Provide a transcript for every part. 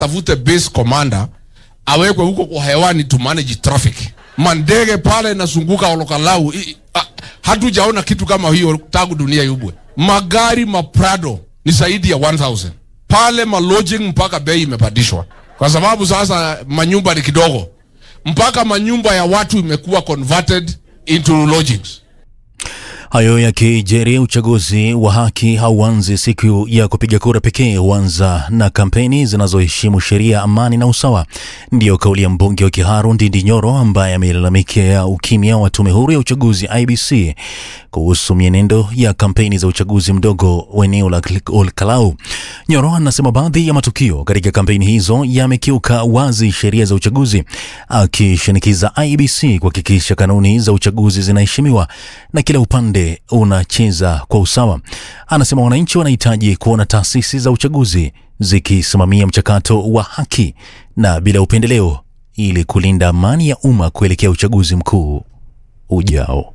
tafute base commander awekwe huko kwa hewani to manage traffic. Mandege pale nazunguka Olokalau, i- a- hatujaona kitu kama hiyo tangu dunia yubwe. Magari maprado ni zaidi ya 1000 pale, malodging mpaka bei imepandishwa kwa sababu sasa manyumba ni kidogo, mpaka manyumba ya watu imekuwa converted into lodgings. Hayo yakijiri, uchaguzi wa haki hauanzi siku ya kupiga kura pekee, huanza na kampeni zinazoheshimu sheria, amani na usawa. Ndiyo kauli ya mbunge wa Kiharu Ndindi Nyoro ambaye amelalamikia ukimya wa tume huru ya uchaguzi IBC kuhusu mienendo ya kampeni za uchaguzi mdogo wa eneo la Olkalau. Nyoro anasema baadhi ya matukio katika kampeni hizo yamekiuka wazi sheria za uchaguzi, akishinikiza IBC kuhakikisha kanuni za uchaguzi zinaheshimiwa na kila upande unacheza kwa usawa. Anasema wananchi wanahitaji kuona taasisi za uchaguzi zikisimamia mchakato wa haki na bila upendeleo ili kulinda amani ya umma kuelekea uchaguzi mkuu ujao.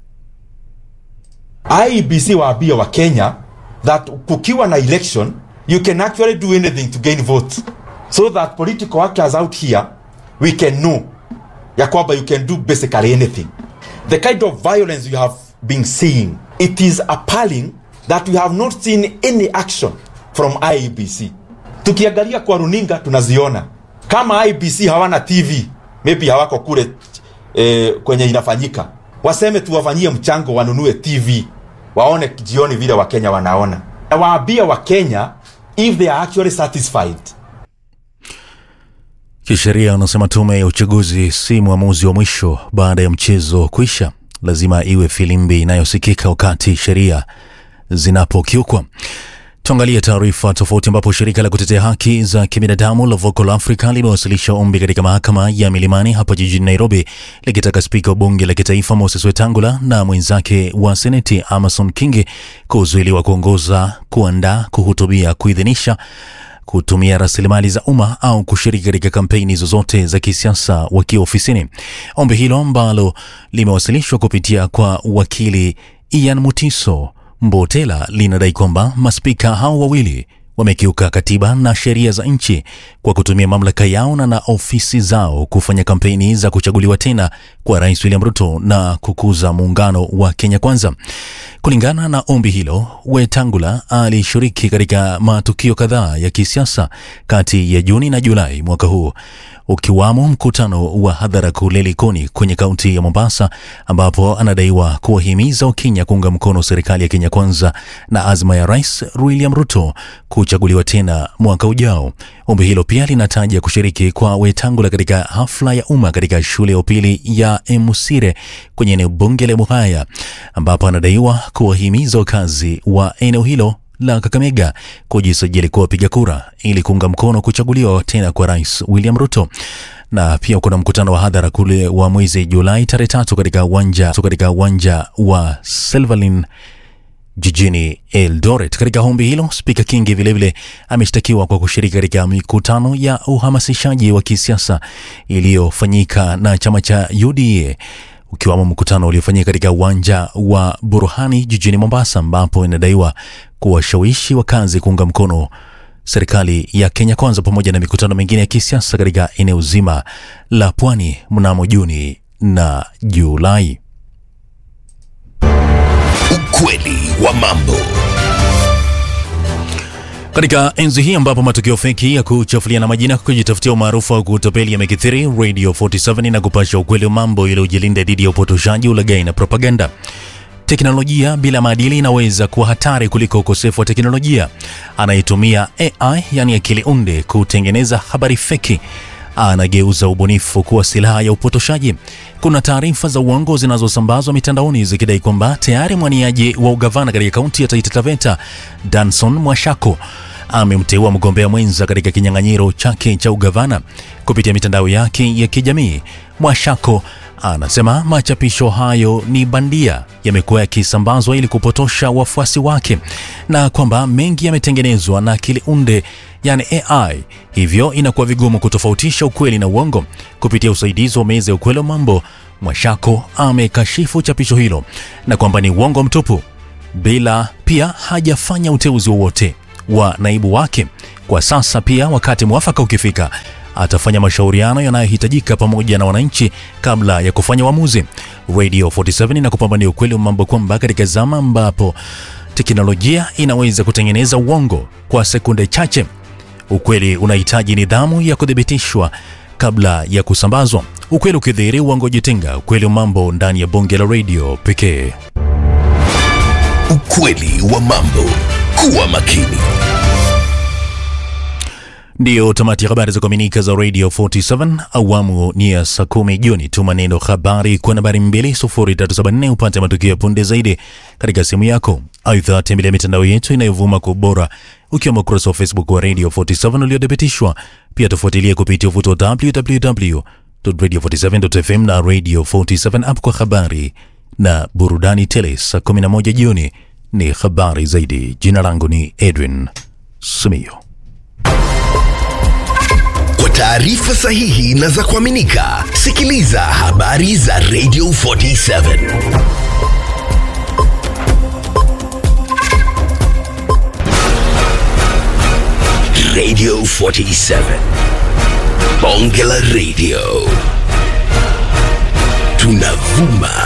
IEBC waambia wa Kenya that kukiwa na election you can actually do anything to gain votes so that political actors out here we can know ya kwamba you can do basically anything the kind of violence you have been seeing it is appalling that we have not seen any action from IEBC tukiangalia kwa runinga tunaziona kama IEBC hawana TV maybe hawako kule eh, kwenye inafanyika waseme tuwafanyie mchango wanunue TV waone jioni vile wakenya wanaona na waambie wakenya if they are actually satisfied Kisheria unasema tume ya uchaguzi si mwamuzi wa mwisho baada ya mchezo kuisha. Lazima iwe filimbi inayosikika wakati sheria zinapokiukwa. Tuangalie taarifa tofauti, ambapo shirika la kutetea haki za kibinadamu la Vocal Africa limewasilisha ombi katika mahakama ya Milimani hapa jijini Nairobi likitaka spika wa bunge la kitaifa Moses Wetangula na mwenzake wa seneti Amason Kingi kuzuiliwa kuongoza, kuandaa, kuhutubia, kuidhinisha kutumia rasilimali za umma au kushiriki katika kampeni zozote za kisiasa wakiwa ofisini. Ombi hilo ambalo limewasilishwa kupitia kwa wakili Ian Mutiso Mbotela linadai kwamba maspika hao wawili wamekiuka katiba na sheria za nchi kwa kutumia mamlaka yao na na ofisi zao kufanya kampeni za kuchaguliwa tena kwa Rais William Ruto na kukuza muungano wa Kenya Kwanza. Kulingana na ombi hilo, Wetangula alishiriki katika matukio kadhaa ya kisiasa kati ya Juni na Julai mwaka huu ukiwamo mkutano wa hadhara kule Likoni kwenye kaunti ya Mombasa, ambapo anadaiwa kuwahimiza Wakenya kuunga mkono serikali ya Kenya Kwanza na azma ya Rais William Ruto kuchaguliwa tena mwaka ujao. Ombi hilo pia linataja kushiriki kwa Wetangula katika hafla ya umma katika shule ya upili ya Emusire kwenye eneo bunge la Muhaya, ambapo anadaiwa kuwahimiza wakazi wa eneo hilo la Kakamega kujisajili kuwa wapiga kura ili kuunga mkono kuchaguliwa tena kwa Rais William Ruto. Na pia kuna mkutano wa hadhara kule wa mwezi Julai tarehe tatu katika uwanja katika uwanja wa Silverlin jijini Eldoret. Katika ombi hilo, spika Kingi vilevile ameshtakiwa kwa kushiriki katika mikutano ya uhamasishaji wa kisiasa iliyofanyika na chama cha UDA ukiwamo mkutano uliofanyika katika uwanja wa Burhani jijini Mombasa, ambapo inadaiwa kuwashawishi wakazi kuunga mkono serikali ya Kenya Kwanza pamoja na mikutano mingine ya kisiasa katika eneo zima la pwani mnamo Juni na Julai. Ukweli wa mambo. Katika enzi hii ambapo matukio feki ya kuchafuliana majina, kujitafutia umaarufu wa kutapeli yamekithiri, Radio 47 na kupasha ukweli wa mambo ili ujilinda dhidi ya upotoshaji, ulaghai na propaganda. Teknolojia bila maadili inaweza kuwa hatari kuliko ukosefu wa teknolojia. Anayetumia AI, yani akili unde, kutengeneza habari feki anageuza ubunifu kuwa silaha ya upotoshaji. Kuna taarifa za uongo zinazosambazwa mitandaoni zikidai kwamba tayari mwaniaji wa ugavana katika kaunti ya Taita Taveta Danson Mwashako amemteua mgombea mwenza katika kinyang'anyiro chake cha ugavana kupitia mitandao yake ya kijamii. Mwashako anasema machapisho hayo ni bandia, yamekuwa yakisambazwa ili kupotosha wafuasi wake na kwamba mengi yametengenezwa na akili unde yani AI, hivyo inakuwa vigumu kutofautisha ukweli na uongo. Kupitia usaidizi wa meza ya ukweli wa mambo, Mwashako amekashifu chapisho hilo na kwamba ni uongo mtupu, bila pia hajafanya uteuzi wowote wa naibu wake Kwa sasa pia, wakati mwafaka ukifika, atafanya mashauriano yanayohitajika pamoja na wananchi kabla ya kufanya uamuzi. Radio 47 inakupambania ukweli wa mambo kwamba katika zama ambapo teknolojia inaweza kutengeneza uongo kwa sekunde chache, ukweli unahitaji nidhamu ya kuthibitishwa kabla ya kusambazwa. Ukweli ukidhihiri, uongo jitenga. Ukweli wa mambo ndani ya bonge la radio pekee. Ukweli wa mambo. Kuwa makini. Ndiyo tamati ya habari za kuaminika za Radio 47 awamu ni ya saa kumi jioni. Tuma neno habari kwa nambari 20374 upate matukio ya punde zaidi katika simu yako. Aidha, tembelea mitandao yetu inayovuma kwa ubora ukiwemo ukurasa wa Facebook wa Radio 47 uliodhibitishwa. Pia tufuatilie kupitia uvuto wa www.radio47.fm na Radio 47 app kwa habari na burudani tele. Saa 11 jioni ni habari zaidi. Jina langu ni Edwin Sumio. Kwa taarifa sahihi na za kuaminika, sikiliza habari za Radio 47. Radio 47. Bonge la Radio. Tunavuma